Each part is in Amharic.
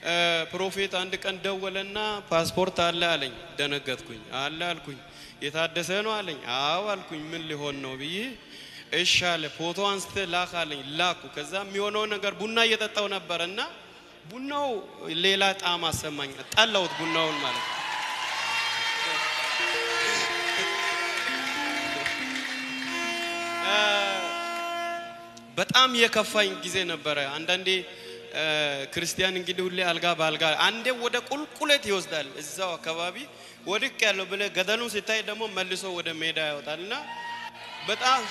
እ፣ ፕሮፌት አንድ ቀን ደወለና ፓስፖርት አለ አለኝ። ደነገጥኩኝ። አለ አልኩኝ። የታደሰ ነው አለኝ። አዎ አልኩኝ። ምን ሊሆን ነው ብዬ እሺ አለ። ፎቶ አንስተ ላክ አለኝ። ላኩ። ከዛ የሚሆነው ነገር ቡና እየጠጣው ነበር እና ቡናው ሌላ ጣዕም አሰማኝ። ጠላሁት ቡናውን ማለት ነው። እ፣ በጣም የከፋኝ ጊዜ ነበረ። አንዳንዴ እ፣ ክርስቲያን እንግዲህ ሁሌ አልጋ በአልጋ አንዴ ወደ ቁልቁለት ይወስዳል። እዛው አካባቢ ወድቅ ያለው ብለ ገደሉን ሲታይ ደግሞ መልሶ ወደ ሜዳ ያወጣል እና በጣም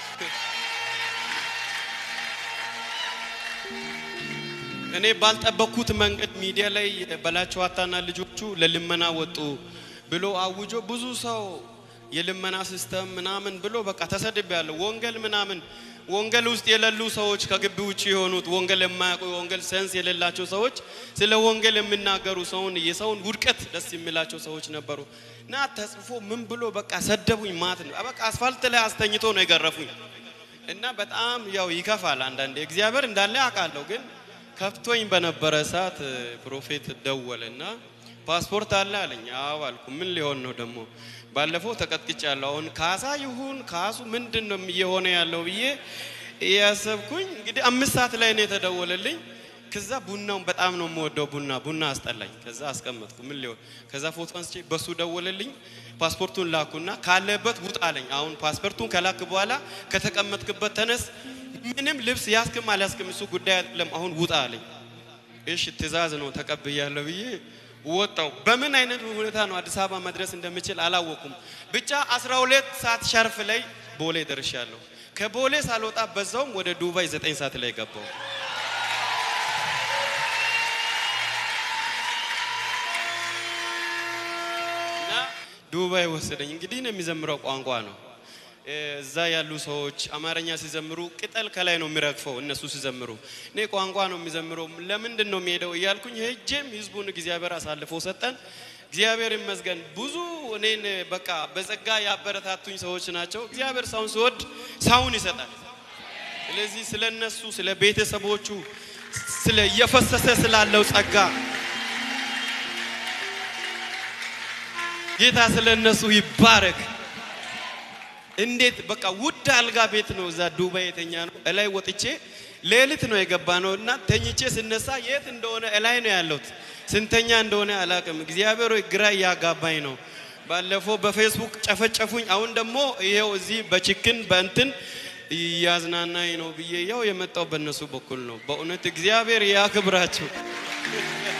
እኔ ባልጠበቅኩት መንገድ ሚዲያ ላይ በላቸው አታና ልጆቹ ለልመና ወጡ ብሎ አውጆ ብዙ ሰው የልመና ሲስተም ምናምን ብሎ በቃ ተሰድብ ያለው ወንጌል ምናምን ወንጌል ውስጥ የሌሉ ሰዎች ከግቢ ውጭ የሆኑት ወንጌል የማያውቁ የወንጌል ሰንስ የሌላቸው ሰዎች ስለ ወንጌል የሚናገሩ ሰውን የሰውን ውድቀት ደስ የሚላቸው ሰዎች ነበሩ እና ተጽፎ ምን ብሎ በቃ ሰደቡኝ ማለት ነው። በቃ አስፋልት ላይ አስተኝቶ ነው የገረፉኝ እና በጣም ያው ይከፋል። አንዳንዴ እግዚአብሔር እንዳለ አውቃለሁ ግን ከፍቶኝ በነበረ ሰዓት ፕሮፌት ደወለ እና ፓስፖርት አለ አለኝ። አዎ አልኩ። ምን ሊሆን ነው ደግሞ? ባለፈው ተቀጥቅጫለሁ። አሁን ካሳ ይሁን ካሱ ምንድን ነው እየሆነ ያለው ብዬ እያሰብኩኝ እንግዲህ አምስት ሰዓት ላይ ነው የተደወለልኝ። ከዛ ቡናውን በጣም ነው የምወደው ቡና ቡና አስጠላኝ። ከዛ አስቀመጥኩ። ምን ሊሆን ከዛ ፎቶ አንስቼ በሱ ደወለልኝ። ፓስፖርቱን ላኩና ካለበት ውጣ አለኝ። አሁን ፓስፖርቱን ከላክ በኋላ ከተቀመጥክበት ተነስ ምንም ልብስ ያስክም አልያስክም እሱ ጉዳይ አይደለም። አሁን ውጣ አለኝ። እሺ ትእዛዝ ነው ተቀብያለሁ ብዬ ወጣው። በምን አይነት ሁኔታ ነው አዲስ አበባ መድረስ እንደምችል አላወኩም። ብቻ 12 ሰዓት ሸርፍ ላይ ቦሌ ደርሻለሁ። ከቦሌ ሳልወጣ በዛውም ወደ ዱባይ 9 ሰዓት ላይ ገባው። እና ዱባይ ወሰደኝ። እንግዲህ ነው የሚዘምረው ቋንቋ ነው እዛ ያሉ ሰዎች አማርኛ ሲዘምሩ ቅጠል ከላይ ነው የሚረግፈው። እነሱ ሲዘምሩ እኔ ቋንቋ ነው የሚዘምረው። ለምንድን ነው የሚሄደው እያልኩኝ ሄጄም ህዝቡን እግዚአብሔር አሳልፎ ሰጠን። እግዚአብሔር ይመስገን። ብዙ እኔን በቃ በጸጋ ያበረታቱኝ ሰዎች ናቸው። እግዚአብሔር ሰውን ሲወድ ሰውን ይሰጣል። ስለዚህ ስለ እነሱ ስለ ቤተሰቦቹ ስለ እየፈሰሰ ስላለው ጸጋ ጌታ ስለ እነሱ ይባረክ። እንዴት በቃ ውድ አልጋ ቤት ነው እዛ ዱባይ የተኛ ነው። እላይ ወጥቼ ሌሊት ነው የገባ ነው እና ተኝቼ ስነሳ የት እንደሆነ እላይ ነው ያለሁት። ስንተኛ እንደሆነ አላቅም። እግዚአብሔር ሆይ ግራ እያጋባኝ ነው። ባለፈው በፌስቡክ ጨፈጨፉኝ። አሁን ደግሞ ይሄው እዚህ በችክን በእንትን እያዝናናኝ ነው ብዬ ያው የመጣው በእነሱ በኩል ነው። በእውነት እግዚአብሔር ያክብራቸው።